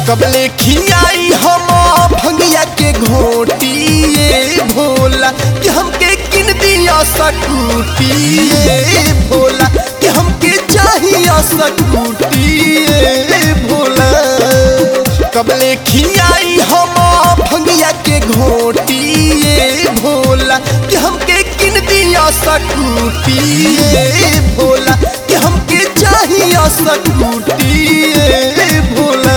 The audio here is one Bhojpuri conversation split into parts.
कबले खियाई हम भंगिया के घोटी ये भोला कि हमके किन दिया सकूटी ये भोला कि हमके चाहिए सकूटी ये भोला कबले खियाई हम भंगिया के घोटी ये भोला कि हमके किन दिया सकूटी ये भोला कि हमके चाहिए सकूटी ये भोला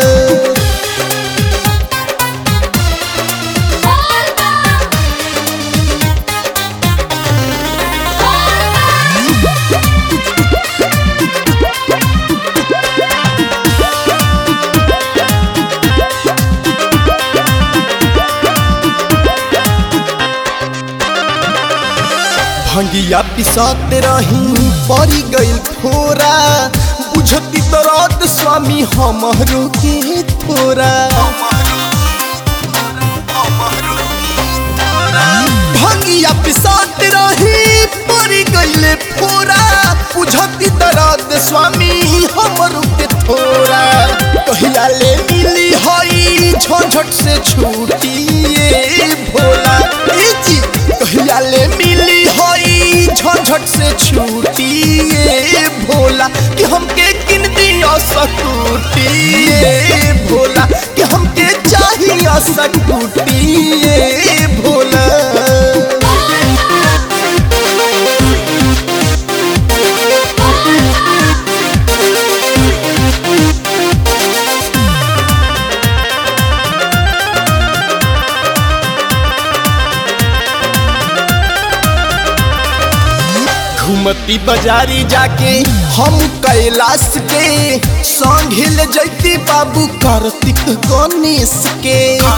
भंगिया पिसाते रही पड़ी गई थोरा बुझती दर्द स्वामी हमरो के थोरा भंगिया पिसाते रही पड़ी गई थोरा बुझती दर्द स्वामी हमरो के थोरा कहिया ले मिली हई झंझट से छूटी ये भोला ए जी कहिया ले मिली हई झंझट से छूटी ये भोला कि हमके किन दिया सकूटी ये भोला कि हमके चाहिए सकूटी ये भोला घूमती बाजारी जाके हम कैलाश के संग हिल जैती बाबू कार्तिक गणेश के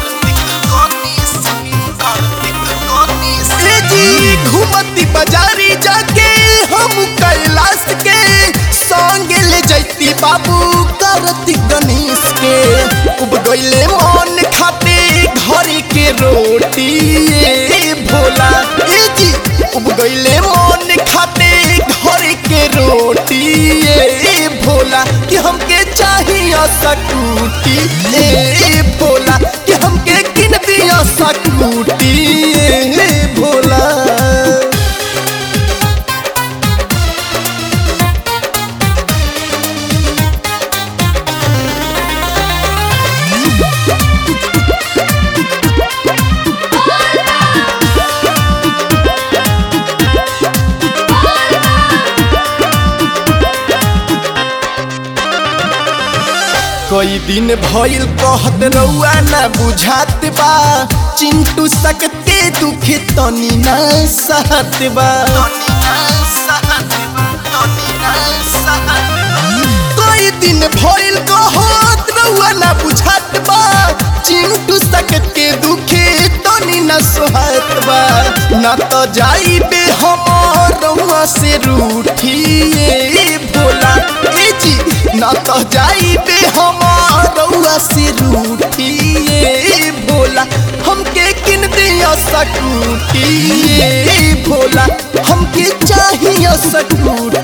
ए जी घूमती बाजारी जाके हम कैलाश के संग ले जैती बाबू कार्तिक गणेश के उब गईले मन खाते घर के रोटी ये भोला ए जी उब गईले मन खाते घर के रोटी ये भोला कि हमके चाहिए सकूटी ए भोला कि हमके किन दिया सकूटी ए भोला कई दिन भइल कहत रउआ ना बुझात बा चिंटू सकते दुख तनी ना सहत बा कई दिन भइल कहत रउआ ना बुझात बा चिंटू सकते दुखे तनी ना सोहत बा ना तो जाइबे हम रउआ से रूठी ये भोला ए जी ना तो जाइबे हम रउआ से रूठी ये भोला हमके किन दिया सकूटी ये भोला हमके चाहिए सकूटी